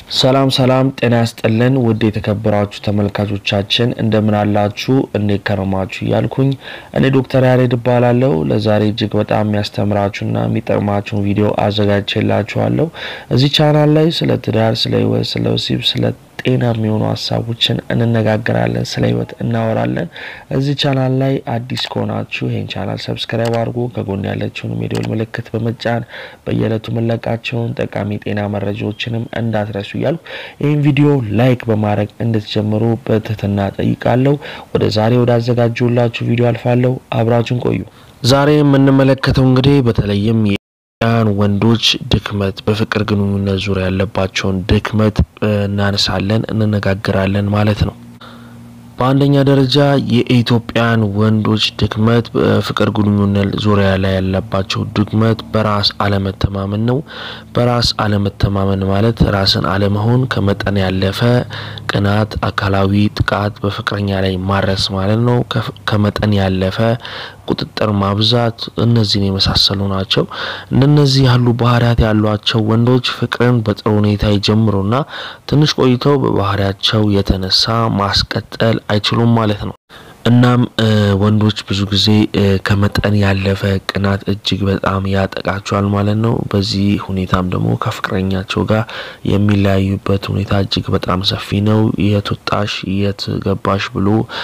ሰላም ሰላም፣ ጤና ያስጥልን ውድ የተከበራችሁ ተመልካቾቻችን እንደምን አላችሁ? እንዴት ከረማችሁ? እያልኩኝ እኔ ዶክተር ያሬድ እባላለሁ። ለዛሬ እጅግ በጣም የሚያስተምራችሁና የሚጠቅማችሁን ቪዲዮ አዘጋጅቼላችኋለሁ። እዚህ ቻናል ላይ ስለ ትዳር፣ ስለ ህይወት፣ ስለ ወሲብ፣ ስለ ጤና የሚሆኑ ሀሳቦችን እንነጋገራለን። ስለ ህይወት እናወራለን። እዚህ ቻናል ላይ አዲስ ከሆናችሁ ይህን ቻናል ሰብስክራይብ አድርጎ ከጎን ያለችውን የደወል ምልክት በመጫን በየዕለቱ የምንለቃቸውን ጠቃሚ ጤና መረጃዎችንም እንዳትረሱ እያልኩ ይህን ቪዲዮ ላይክ በማድረግ እንድትጀምሩ በትህትና ጠይቃለሁ። ወደ ዛሬ ወደ አዘጋጁላችሁ ቪዲዮ አልፋለሁ። አብራችሁን ቆዩ። ዛሬ የምንመለከተው እንግዲህ በተለይም ያን ወንዶች ድክመት በፍቅር ግንኙነት ዙሪያ ያለባቸውን ድክመት እናነሳለን፣ እንነጋገራለን ማለት ነው። በአንደኛ ደረጃ የኢትዮጵያን ወንዶች ድክመት በፍቅር ግንኙነት ዙሪያ ላይ ያለባቸው ድክመት በራስ አለመተማመን ነው። በራስ አለመተማመን ማለት ራስን አለመሆን፣ ከመጠን ያለፈ ቅናት፣ አካላዊ ጥቃት በፍቅረኛ ላይ ማድረስ ማለት ነው። ከመጠን ያለፈ ቁጥጥር ማብዛት፣ እነዚህን የመሳሰሉ ናቸው። እንደነዚህ ያሉ ባህሪያት ያሏቸው ወንዶች ፍቅርን በጥሩ ሁኔታ ይጀምሩና ትንሽ ቆይተው በባህሪያቸው የተነሳ ማስቀጠል አይችሉም ማለት ነው። እናም ወንዶች ብዙ ጊዜ ከመጠን ያለፈ ቅናት እጅግ በጣም ያጠቃቸዋል ማለት ነው። በዚህ ሁኔታም ደግሞ ከፍቅረኛቸው ጋር የሚለያዩበት ሁኔታ እጅግ በጣም ሰፊ ነው። የት ወጣሽ፣ የት ገባሽ ብሎ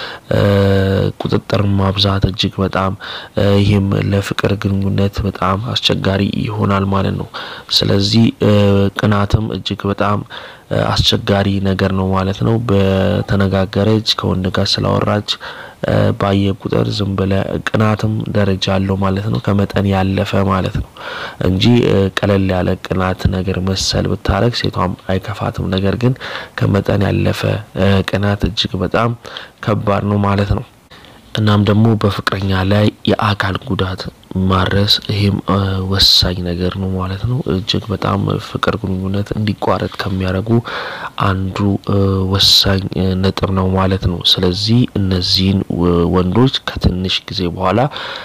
ቁጥጥር ማብዛት እጅግ በጣም ይህም ለፍቅር ግንኙነት በጣም አስቸጋሪ ይሆናል ማለት ነው። ስለዚህ ቅናትም እጅግ በጣም አስቸጋሪ ነገር ነው ማለት ነው። በተነጋገረች ከወንድ ጋር ስላወራች ባየ ቁጥር ዝም ብለ ቅናትም ደረጃ አለው ማለት ነው። ከመጠን ያለፈ ማለት ነው እንጂ ቀለል ያለ ቅናት ነገር መሰል ብታረግ ሴቷም አይከፋትም። ነገር ግን ከመጠን ያለፈ ቅናት እጅግ በጣም ከባድ ነው ማለት ነው። እናም ደግሞ በፍቅረኛ ላይ የአካል ጉዳት ማድረስ ይሄም ወሳኝ ነገር ነው ማለት ነው። እጅግ በጣም ፍቅር ግንኙነት እንዲቋረጥ ከሚያደርጉ አንዱ ወሳኝ ነጥብ ነው ማለት ነው። ስለዚህ እነዚህን ወንዶች ከትንሽ ጊዜ በኋላ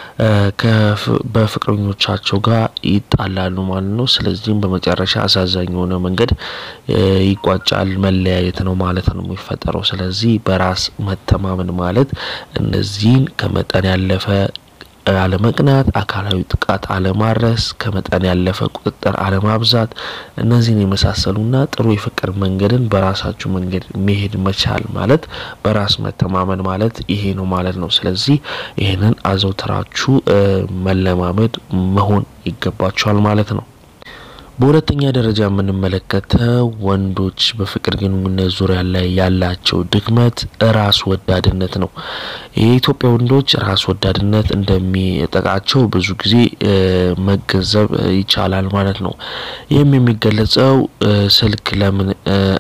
በፍቅረኞቻቸው ጋር ይጣላሉ ማለት ነው። ስለዚህም በመጨረሻ አሳዛኝ የሆነ መንገድ ይቋጫል፣ መለያየት ነው ማለት ነው የሚፈጠረው። ስለዚህ በራስ መተማመን ማለት እነዚህን ከመጠን ያለፈ አለመቅናት፣ አካላዊ ጥቃት አለማድረስ፣ ከመጠን ያለፈ ቁጥጥር አለማብዛት፣ እነዚህን የመሳሰሉና ጥሩ የፍቅር መንገድን በራሳችሁ መንገድ መሄድ መቻል ማለት በራስ መተማመን ማለት ይሄ ነው ማለት ነው። ስለዚህ ይህንን አዘውትራችሁ መለማመድ መሆን ይገባችኋል ማለት ነው። በሁለተኛ ደረጃ የምንመለከተው ወንዶች በፍቅር ግንኙነት ዙሪያ ላይ ያላቸው ድክመት ራስ ወዳድነት ነው። የኢትዮጵያ ወንዶች ራስ ወዳድነት እንደሚጠቃቸው ብዙ ጊዜ መገንዘብ ይቻላል ማለት ነው። ይህም የሚገለጸው ስልክ ለምን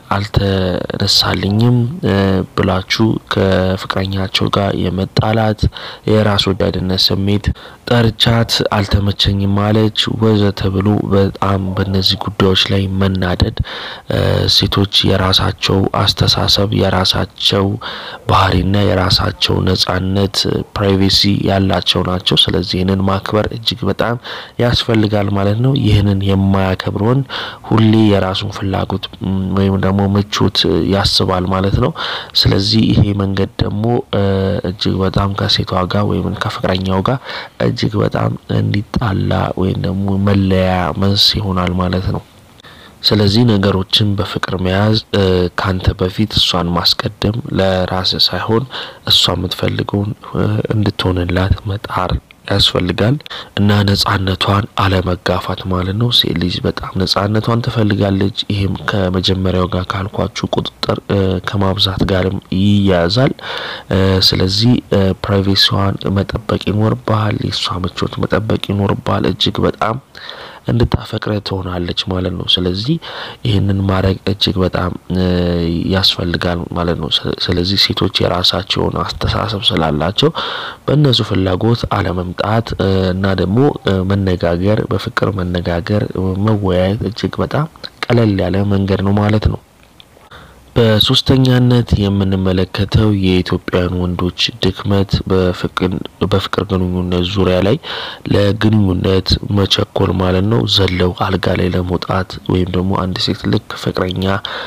አልተነሳልኝም ብላችሁ ከፍቅረኛቸው ጋር የመጣላት የራስ ወዳድነት ስሜት፣ ጠርቻት አልተመቸኝም ማለች ወዘተ ብሎ በጣም በእነዚህ ጉዳዮች ላይ መናደድ። ሴቶች የራሳቸው አስተሳሰብ የራሳቸው ባህሪና የራሳቸው ነጻነት ፕራይቬሲ ያላቸው ናቸው። ስለዚህ ይህንን ማክበር እጅግ በጣም ያስፈልጋል ማለት ነው። ይህንን የማያከብር ወንድ ሁሌ የራሱን ፍላጎት ወይም ደግሞ ምቾት ያስባል ማለት ነው። ስለዚህ ይሄ መንገድ ደግሞ እጅግ በጣም ከሴቷ ጋር ወይም ከፍቅረኛው ጋር እጅግ በጣም እንዲጣላ ወይም ደግሞ መለያ መንስ ይሆናል ማለት ነው። ስለዚህ ነገሮችን በፍቅር መያዝ ካንተ በፊት እሷን ማስቀደም ለራስ ሳይሆን እሷ የምትፈልገውን እንድትሆንላት መጣር ያስፈልጋል እና ነጻነቷን አለመጋፋት ማለት ነው። ሴት ልጅ በጣም ነጻነቷን ትፈልጋለች። ይህም ከመጀመሪያው ጋር ካልኳችሁ ቁጥጥር ከማብዛት ጋርም ይያያዛል። ስለዚህ ፕራይቬሲዋን መጠበቅ ይኖርባል። የእሷ ምቾት መጠበቅ ይኖርባል። እጅግ በጣም እንድታፈቅረ ትሆናለች ማለት ነው። ስለዚህ ይህንን ማድረግ እጅግ በጣም ያስፈልጋል ማለት ነው። ስለዚህ ሴቶች የራሳቸውን አስተሳሰብ ስላላቸው በእነሱ ፍላጎት አለመምጣት እና ደግሞ መነጋገር፣ በፍቅር መነጋገር፣ መወያየት እጅግ በጣም ቀለል ያለ መንገድ ነው ማለት ነው። በሶስተኛነት የምንመለከተው የኢትዮጵያውያን ወንዶች ድክመት በፍቅር ግንኙነት ዙሪያ ላይ ለግንኙነት መቸኮል ማለት ነው። ዘለው አልጋ ላይ ለመውጣት ወይም ደግሞ አንድ ሴት ልክ ፍቅረኛ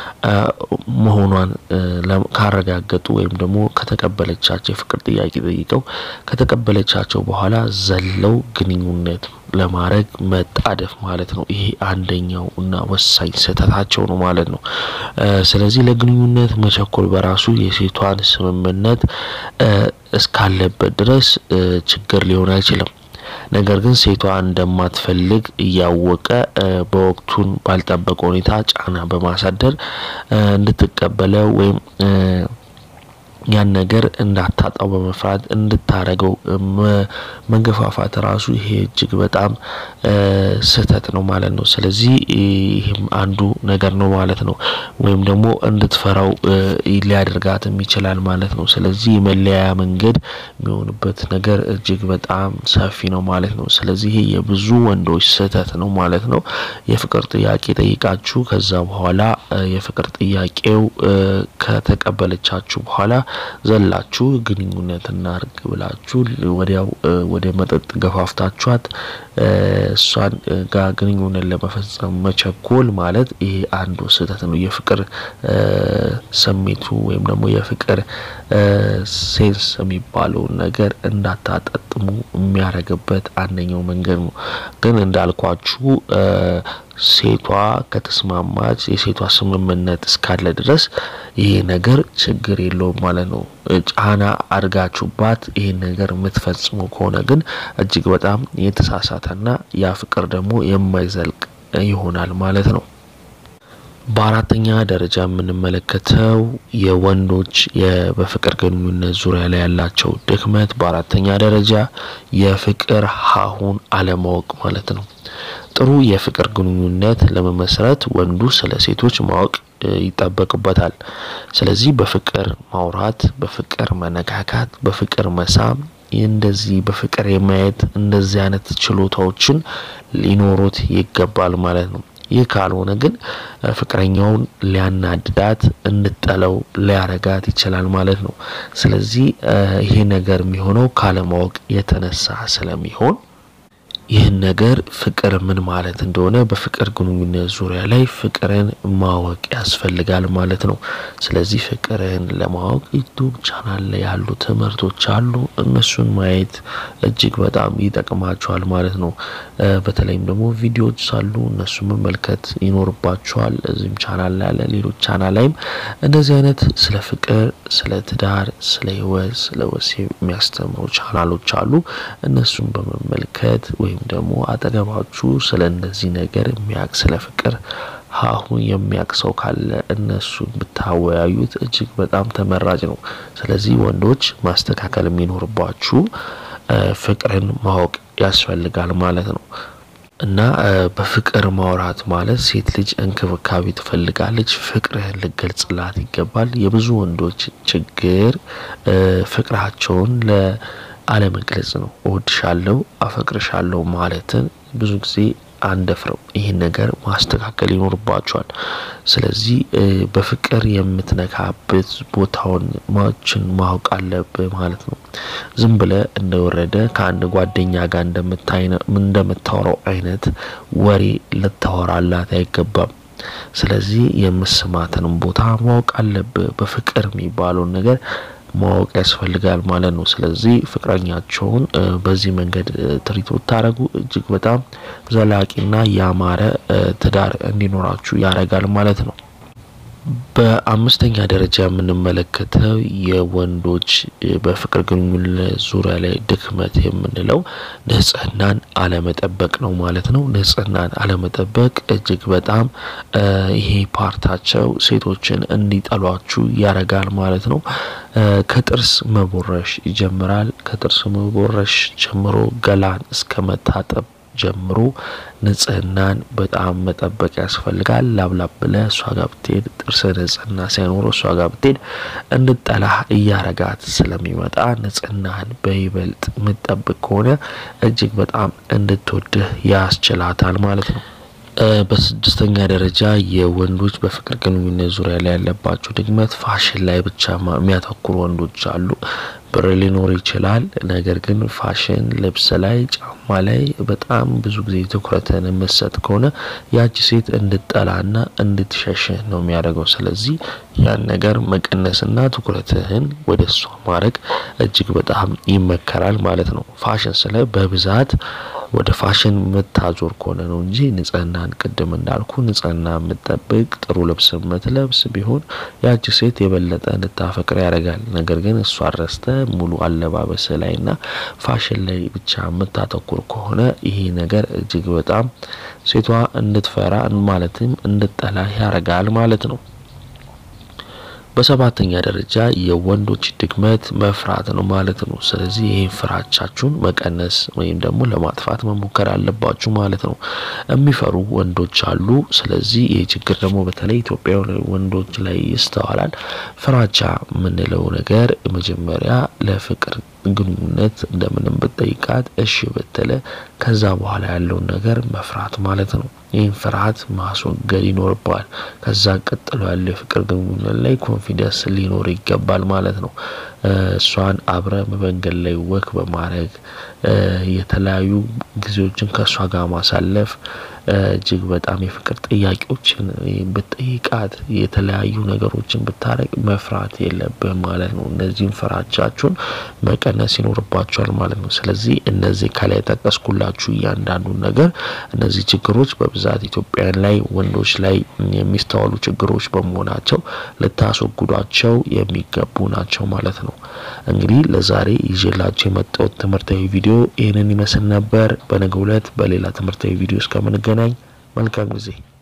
መሆኗን ካረጋገጡ ወይም ደግሞ ከተቀበለቻቸው የፍቅር ጥያቄ ጠይቀው ከተቀበለቻቸው በኋላ ዘለው ግንኙነት ለማድረግ መጣደፍ ማለት ነው። ይሄ አንደኛው እና ወሳኝ ስህተታቸው ነው ማለት ነው። ስለዚህ ለግንኙነት መቸኮል በራሱ የሴቷን ስምምነት እስካለበት ድረስ ችግር ሊሆን አይችልም። ነገር ግን ሴቷ እንደማትፈልግ እያወቀ በወቅቱን ባልጠበቀ ሁኔታ ጫና በማሳደር እንድትቀበለው ወይም ያን ነገር እንዳታጣው በመፍራት እንድታረገው መገፋፋት ራሱ ይሄ እጅግ በጣም ስህተት ነው ማለት ነው። ስለዚህ ይህም አንዱ ነገር ነው ማለት ነው። ወይም ደግሞ እንድትፈራው ሊያደርጋትም ይችላል ማለት ነው። ስለዚህ የመለያያ መንገድ የሚሆንበት ነገር እጅግ በጣም ሰፊ ነው ማለት ነው። ስለዚህ ይሄ የብዙ ወንዶች ስህተት ነው ማለት ነው። የፍቅር ጥያቄ ጠይቃችሁ ከዛ በኋላ የፍቅር ጥያቄው ከተቀበለቻችሁ በኋላ ዘላችሁ ግንኙነት እናርግ ብላችሁ ወዲያው ወደ መጠጥ ገፋፍታችኋት እሷን ጋር ግንኙነት ለመፈጸም መቸኮል ማለት ይሄ አንዱ ስህተት ነው። የፍቅር ስሜቱ ወይም ደግሞ የፍቅር ሴንስ የሚባለውን ነገር እንዳታጠጥሙ የሚያደርግበት አንደኛው መንገድ ነው። ግን እንዳልኳችሁ ሴቷ ከተስማማች የሴቷ ስምምነት እስካለ ድረስ ይሄ ነገር ችግር የለውም ማለት ነው። ጫና አድርጋችሁባት ይሄን ነገር የምትፈጽሙ ከሆነ ግን እጅግ በጣም የተሳሳተና ያ ፍቅር ደግሞ የማይዘልቅ ይሆናል ማለት ነው። በአራተኛ ደረጃ የምንመለከተው የወንዶች በፍቅር ግንኙነት ዙሪያ ላይ ያላቸው ድክመት፣ በአራተኛ ደረጃ የፍቅር ሀሁን አለማወቅ ማለት ነው። ጥሩ የፍቅር ግንኙነት ለመመስረት ወንዱ ስለ ሴቶች ማወቅ ይጠበቅበታል። ስለዚህ በፍቅር ማውራት፣ በፍቅር መነካካት፣ በፍቅር መሳም እንደዚህ በፍቅር የማየት እንደዚህ አይነት ችሎታዎችን ሊኖሩት ይገባል ማለት ነው። ይህ ካልሆነ ግን ፍቅረኛውን ሊያናድዳት እንድጠለው ሊያረጋት ይችላል ማለት ነው። ስለዚህ ይሄ ነገር የሚሆነው ካለማወቅ የተነሳ ስለሚሆን ይህን ነገር ፍቅር ምን ማለት እንደሆነ በፍቅር ግንኙነት ዙሪያ ላይ ፍቅርን ማወቅ ያስፈልጋል ማለት ነው። ስለዚህ ፍቅርን ለማወቅ ዩቱብ ቻናል ላይ ያሉ ትምህርቶች አሉ። እነሱን ማየት እጅግ በጣም ይጠቅማቸዋል ማለት ነው። በተለይም ደግሞ ቪዲዮዎች ሳሉ እነሱ መመልከት ይኖርባቸዋል። እዚህም ቻናል ላይ ያለ ሌሎች ቻናል ላይም እንደዚህ አይነት ስለ ፍቅር፣ ስለ ትዳር፣ ስለ ሕይወት፣ ስለ ወሲብ የሚያስተምሩ ቻናሎች አሉ። እነሱን በመመልከት ወይም ደግሞ አጠገባችሁ ስለ እንደዚህ ነገር የሚያውቅ ስለ ፍቅር ሀሁ የሚያውቅ ሰው ካለ እነሱን ብታወያዩት እጅግ በጣም ተመራጭ ነው። ስለዚህ ወንዶች ማስተካከል የሚኖርባችሁ ፍቅርን ማወቅ ያስፈልጋል ማለት ነው። እና በፍቅር ማውራት ማለት ሴት ልጅ እንክብካቤ ትፈልጋለች። ፍቅርህን ልገልጽላት ይገባል። የብዙ ወንዶች ችግር ፍቅራቸውን ለአለመግለጽ ነው። እወድሻለሁ፣ አፈቅርሻለሁ ማለትን ብዙ ጊዜ አንደፍረው። ይህን ነገር ማስተካከል ይኖርባቸዋል። ስለዚህ በፍቅር የምትነካበት ቦታውን ማችን ማወቅ አለብህ ማለት ነው። ዝም ብለህ እንደወረደ ከአንድ ጓደኛ ጋር እንደምታወራው አይነት ወሬ ልታወራላት አይገባም። ስለዚህ የምስማትንም ቦታ ማወቅ አለብህ። በፍቅር የሚባለውን ነገር ማወቅ ያስፈልጋል ማለት ነው። ስለዚህ ፍቅረኛቸውን በዚህ መንገድ ትሪት ብታደርጉ እጅግ በጣም ዘላቂና ያማረ ትዳር እንዲኖራችሁ ያደርጋል ማለት ነው። በአምስተኛ ደረጃ የምንመለከተው የወንዶች በፍቅር ግንኙነት ዙሪያ ላይ ድክመት የምንለው ንጽህናን አለመጠበቅ ነው ማለት ነው። ንጽህናን አለመጠበቅ እጅግ በጣም ይሄ ፓርታቸው ሴቶችን እንዲጠሏችሁ ያረጋል ማለት ነው። ከጥርስ መቦረሽ ይጀምራል። ከጥርስ መቦረሽ ጀምሮ ገላን እስከ መታጠብ ጀምሮ ንጽህናን በጣም መጠበቅ ያስፈልጋል። ላብላብ ብለህ እሷ ጋር ብትሄድ ጥርስ ንጽህና ሳይኖረው እሷ ጋር ብትሄድ እንድጠላህ እያረጋት ስለሚመጣ ንጽህናህን በይበልጥ የምትጠብቅ ከሆነ እጅግ በጣም እንድትወድህ ያስችላታል ማለት ነው። በስድስተኛ ደረጃ የወንዶች በፍቅር ግንኙነት ዙሪያ ላይ ያለባቸው ድክመት ፋሽን ላይ ብቻ የሚያተኩሩ ወንዶች አሉ። ብር ሊኖር ይችላል፣ ነገር ግን ፋሽን ልብስ ላይ ጫማ ላይ በጣም ብዙ ጊዜ ትኩረትን የምትሰጥ ከሆነ ያቺ ሴት እንድጠላና እንድትሸሽህ ነው የሚያደርገው። ስለዚህ ያን ነገር መቀነስና ትኩረትህን ወደ እሷ ማድረግ እጅግ በጣም ይመከራል ማለት ነው። ፋሽን ስለ በብዛት ወደ ፋሽን የምታዞር ከሆነ ነው እንጂ ንጽህናን ቅድም እንዳልኩ ንጽህና የምጠብቅ ጥሩ ልብስ የምትለብስ ቢሆን ያቺ ሴት የበለጠ እንድታፈቅር ያደርጋል። ነገር ግን እሷ ረስተ ሙሉ አለባበስ ላይና ፋሽን ላይ ብቻ የምታተኩር ከሆነ ይሄ ነገር እጅግ በጣም ሴቷ እንድትፈራ ማለትም እንድጠላ ያደርጋል ማለት ነው። በሰባተኛ ደረጃ የወንዶች ድክመት መፍራት ነው ማለት ነው። ስለዚህ ይህን ፍራቻችሁን መቀነስ ወይም ደግሞ ለማጥፋት መሞከር አለባችሁ ማለት ነው። የሚፈሩ ወንዶች አሉ። ስለዚህ ይህ ችግር ደግሞ በተለይ ኢትዮጵያ ወንዶች ላይ ይስተዋላል። ፍራቻ የምንለው ነገር መጀመሪያ ለፍቅር ግንኙነት እንደምንም ብጠይቃት እሺ ብትለ ከዛ በኋላ ያለውን ነገር መፍራት ማለት ነው። ይህን ፍርሃት ማስወገድ ይኖርበዋል። ከዛ ቀጥሎ ያለው የፍቅር ግንኙነት ላይ ኮንፊደንስ ሊኖር ይገባል ማለት ነው። እሷን አብረ መንገድ ላይ ወክ በማድረግ የተለያዩ ጊዜዎችን ከእሷ ጋር ማሳለፍ እጅግ በጣም የፍቅር ጥያቄዎችን ብትጠይቃት የተለያዩ ነገሮችን ብታረግ መፍራት የለብህም ማለት ነው። እነዚህን ፍራቻችሁን መቀነስ ይኖርባቸዋል ማለት ነው። ስለዚህ እነዚህ ከላይ ጠቀስኩላችሁ እያንዳንዱን ነገር እነዚህ ችግሮች በብዛት ኢትዮጵያውያን ላይ ወንዶች ላይ የሚስተዋሉ ችግሮች በመሆናቸው ልታስወግዷቸው የሚገቡ ናቸው ማለት ነው። እንግዲህ ለዛሬ ይዤላችሁ የመጣሁት ትምህርታዊ ቪዲዮ ይህንን ይመስል ነበር። በነገው ዕለት በሌላ ትምህርታዊ ቪዲዮ እስከምንገናኝ መልካም ጊዜ